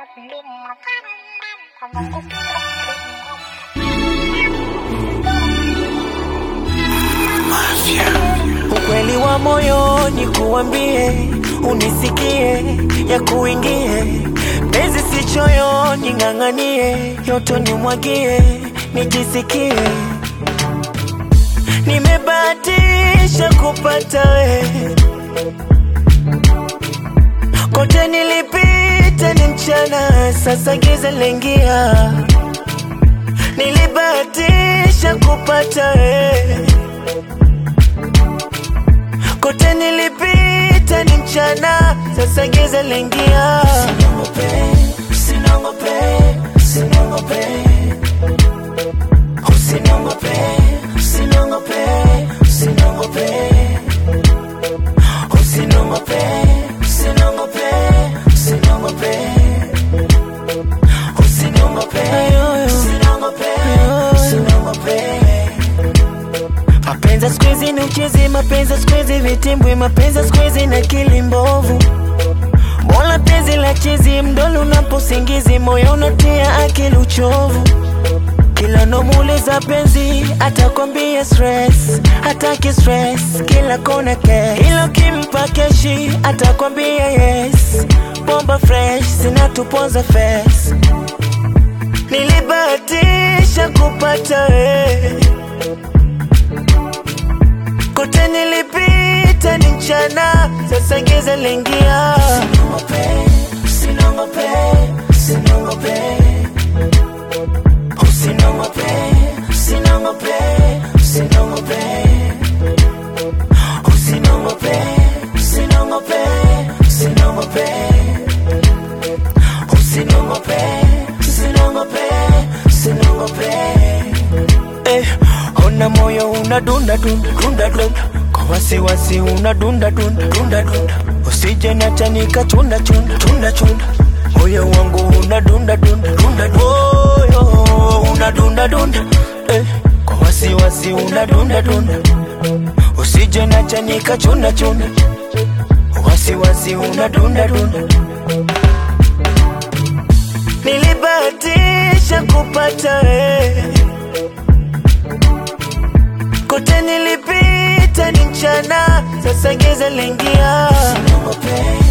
Ukweli wa moyoni kuambie, unisikie, ya kuingie penzi si choyoni, ng'ang'anie, yoto nimwagie, nijisikie nimebahatisha kupata we, kote nilipita ni mchana, sasa giza lengia, nilibahatisha kupata we kote nilipita ni mchana, sasa giza lingia. Usiniongope, usiniongope, usiniongope, usiniongope, usiniongope, usiniongope, usiniongope, usiniongope, usiniongope, usiniongope, usiniongope, usiniongope. Mapenzi siku hizi ni uchezi, mapenzi siku hizi vitimbwi, mapenzi siku hizi na akili mbovu. Mola penzi la chizi, mdolo unaposingizi, moyo unatia akili uchovu. Kila nomuuliza penzi, atakwambia stress, hataki stress, kila kona cash. Ila ukimpa keshi, atakwambia yes, bomba fresh, zinatuponza face. Nilibahatisha kupata wewe kote nilipita ni mchana, sasa giza lingia. Usiniongope, usiniongope, usiniongope, usiniongope, usiniongope, usiniongope, usiniongope, usiniongope, usiniongope, usiniongope, usiniongope. Eh, ona moyo unadunda dunda dunda dunda kwa wasiwasi unadunda dunda dunda dunda usije niacha nikachunda chunda chunda chunda moyo wangu unadunda dunda dunda dunda moyo unadunda dunda eh, kwa wasiwasi unadunda dunda usije niacha nikachunda chunda wasiwasi unadunda dunda nilibahatisha kupata wewe kote nilipita ni mchana, sasa giza lingia. Usiniongope,